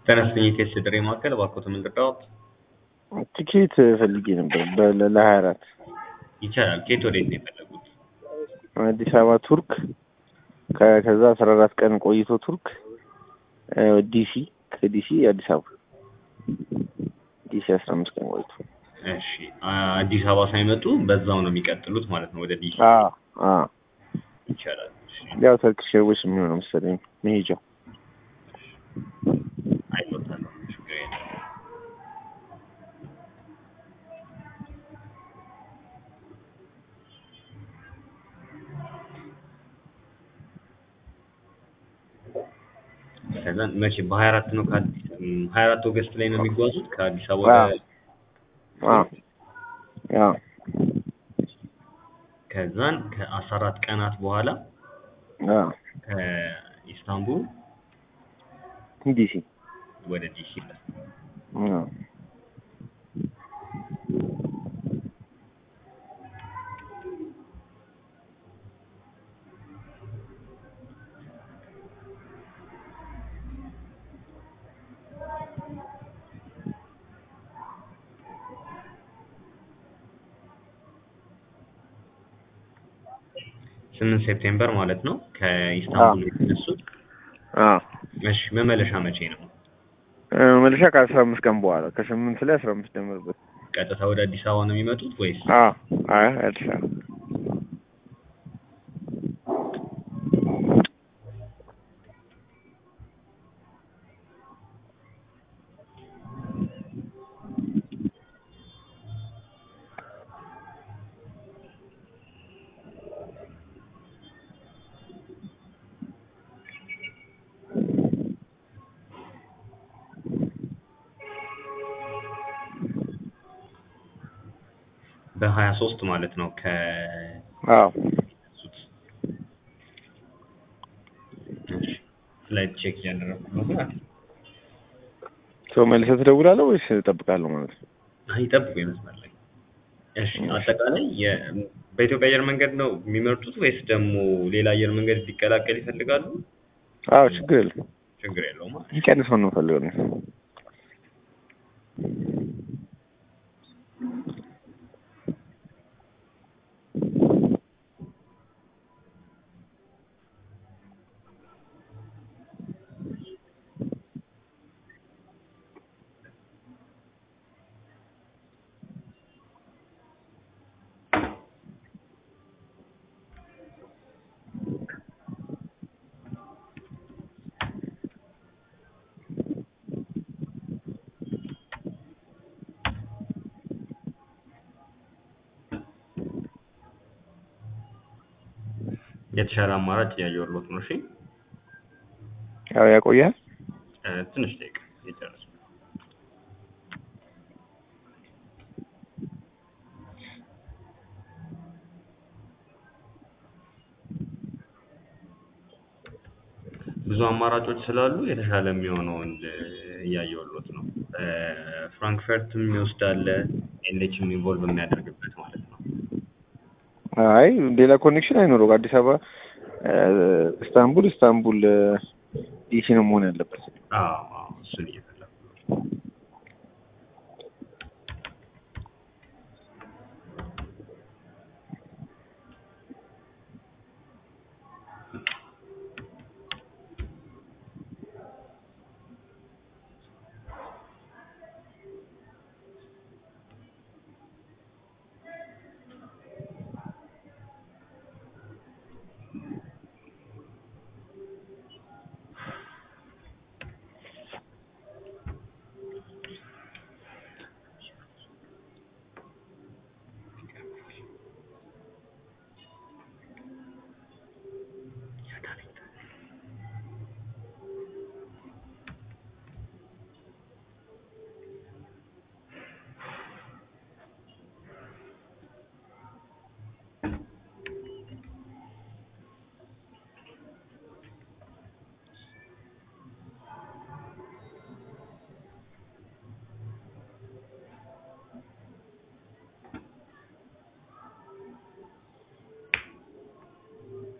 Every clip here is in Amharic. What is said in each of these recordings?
ተነስተኝ የቴስት ድሬ ማዕከል እባክዎትን ምን ልርዳዎት? ቲኬት ፈልጌ ነበር በ- ለሀያ አራት ይቻላል። ከየት ወዴት ነው የፈለጉት? አዲስ አበባ ቱርክ ከ- ከዛ አስራ አራት ቀን ቆይቶ ቱርክ እ፣ ዲሲ ከዲሲ አዲስ አበባ ዲሲ አስራ አምስት ቀን ቆይቶ እሺ አ- አዲስ አበባ ሳይመጡ በዛው ነው የሚቀጥሉት ማለት ነው ወደ ዲሲ አዎ አዎ ይቻላል። እሺ ያው ተርኪሽ ኤርዌይስ የሚሆነው መሰለኝ መሄጃው አይሎታለሁ ችግር የለም። ከዛ መቼ በሀያ አራት ነው ከአዲስ ሀያ አራት ኦገስት ላይ ነው የሚጓዙት ከአዲስ አበባ ወደ አዎ አዎ ከዛን ከአስራ አራት ቀናት በኋላ አዎ ከኢስታንቡል ዲሲ ወደ ዲሲ ይላል። አዎ ስምንት ሴፕቴምበር ማለት ነው ከኢስታንቡል የተነሱት። አዎ እሺ መመለሻ መቼ ነው? እ፣ መመለሻ ከአስራ አምስት ቀን በኋላ ከስምንት ላይ አስራ አምስት ጀምርበት ቀጥታ ወደ አዲስ አበባ ነው የሚመጡት ወይስ? አዎ አይ አዲስ አበባ በሀያ ሶስት ማለት ነው ከ አዎ ፍላይት ቼክ እያደረኩ ነው። ሰው መልሰህ ትደውላለህ ወይስ እጠብቃለሁ ማለት ነው? አይ ጠብቁ ይመስላል። እሺ አጠቃላይ የ- በኢትዮጵያ አየር መንገድ ነው የሚመርጡት ወይስ ደግሞ ሌላ አየር መንገድ እንዲቀላቀል ይፈልጋሉ? አዎ ችግር የለም ችግር የለውም። ይቀንሰው ነው ፈልገው ነው የተሻለ አማራጭ እያየሁልዎት ነው። እሺ ያው ያቆያል እ፣ ትንሽ ደቂቃ የጨረሱ ብዙ አማራጮች ስላሉ የተሻለ የሚሆነውን እ፣ እያየሁልዎት ነው። እ፣ ፍራንክፈርትም ይወስዳል ኤልኤችም ኢንቮልቭ የሚያደርግበት ማለት ነው። አይ ሌላ ኮኔክሽን አይኖረው አዲስ አበባ እ፣ ኢስታንቡል ኢስታንቡል እ፣ ዲሲ ነው መሆን ያለበት አዎ አዎ እሱን እየፈለኩ ነው።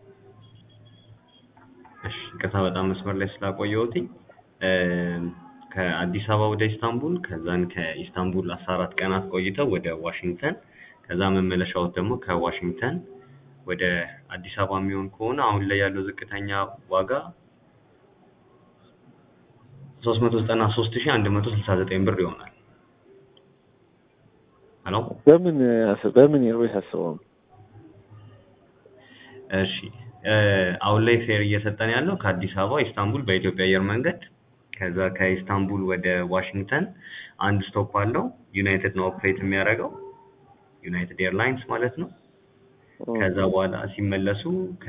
እሺ ይቅርታ በጣም መስመር ላይ ስላቆየሁትኝ እ፣ ከአዲስ አበባ ወደ ኢስታንቡል ከዛን ከኢስታንቡል አስራ አራት ቀናት ቆይተው ወደ ዋሽንግተን ከዛ መመለሻዎት ደግሞ ከዋሽንግተን ወደ አዲስ አበባ የሚሆን ከሆነ አሁን ላይ ያለው ዝቅተኛ ዋጋ ሶስት መቶ ዘጠና ሶስት ሺህ አንድ መቶ ስልሳ ዘጠኝ ብር ይሆናል። ሄሎ በምን አስ- በምን ኤርዌይስ አስበው ነው? እሺ እ አሁን ላይ ፌር እየሰጠን ያለው ከአዲስ አበባ ኢስታንቡል በኢትዮጵያ አየር መንገድ ከዛ ከኢስታንቡል ወደ ዋሽንግተን አንድ ስቶፕ አለው። ዩናይትድ ነው ኦፕሬት የሚያደርገው ዩናይትድ ኤርላይንስ ማለት ነው። ከዛ በኋላ ሲመለሱ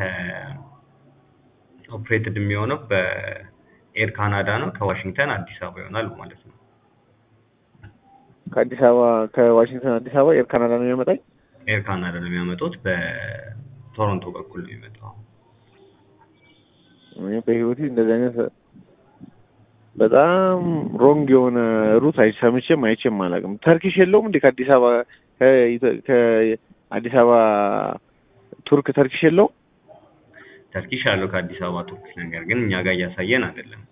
ከኦፕሬትድ የሚሆነው በኤር ካናዳ ነው። ከዋሽንግተን አዲስ አበባ ይሆናል ማለት ነው። ከአዲስ አበባ ከዋሽንግተን አዲስ አበባ ኤር ካናዳ ነው የሚያመጣኝ። ኤር ካናዳ ነው የሚያመጡት። በቶሮንቶ በኩል ነው የሚመጣው። እኔ በህይወቴ እንደዚህ አይነት በጣም ሮንግ የሆነ ሩት አይ ሰምቼም አይቼም አላውቅም። ተርኪሽ የለውም እንዴ ከአዲስ አበባ ከኢትዮ- ከአዲስ አበባ ቱርክ ተርኪሽ የለውም? ተርኪሽ ያለው ከአዲስ አበባ ቱርክ፣ ነገር ግን እኛ ጋር እያሳየን አይደለም።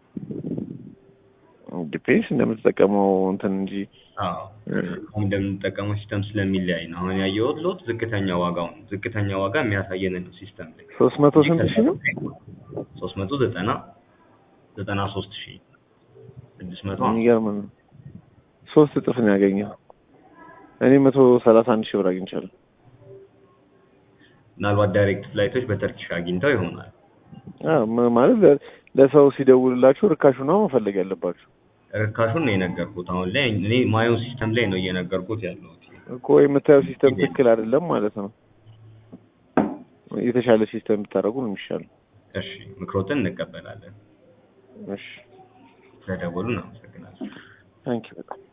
ዲፔንስ እንደምትጠቀመው እንትን እንጂ አዎ አሁን እንደምንጠቀመው ሲስተም ስለሚለያይ ነው። አሁን ያየሁት ሎት ዝቅተኛ ዋጋውን ዝቅተኛ ዋጋ የሚያሳየንን ነው ሲስተም ላይ ሶስት መቶ ስንት ሺህ ነው? ሶስት መቶ ዘጠና ዘጠና ሶስት ሺህ ስድስት መቶ ሀምሳ የሚገርም ነው። ሶስት እጥፍ ነው ያገኘው። እኔ መቶ ሰላሳ አንድ ሺህ ብር አግኝቻለሁ። ምናልባት ዳይሬክት ፍላይቶች በተርኪሽ አግኝተው ይሆናል። አዎ ም- ማለት ለ- ለሰው ሲደውልላችሁ ርካሹ ነው መፈለግ ያለባችሁ ርካሹን ነው የነገርኩት። አሁን ላይ እኔ ማየው ሲስተም ላይ ነው እየነገርኩት ያለሁት። እኮ የምታየው ሲስተም ትክክል አይደለም ማለት ነው። የተሻለ ሲስተም ብታደርጉ ነው የሚሻለው። እሺ ምክሮትን እንቀበላለን። እሺ ስለደወሉ እናመሰግናለን። ታንኪ በጣም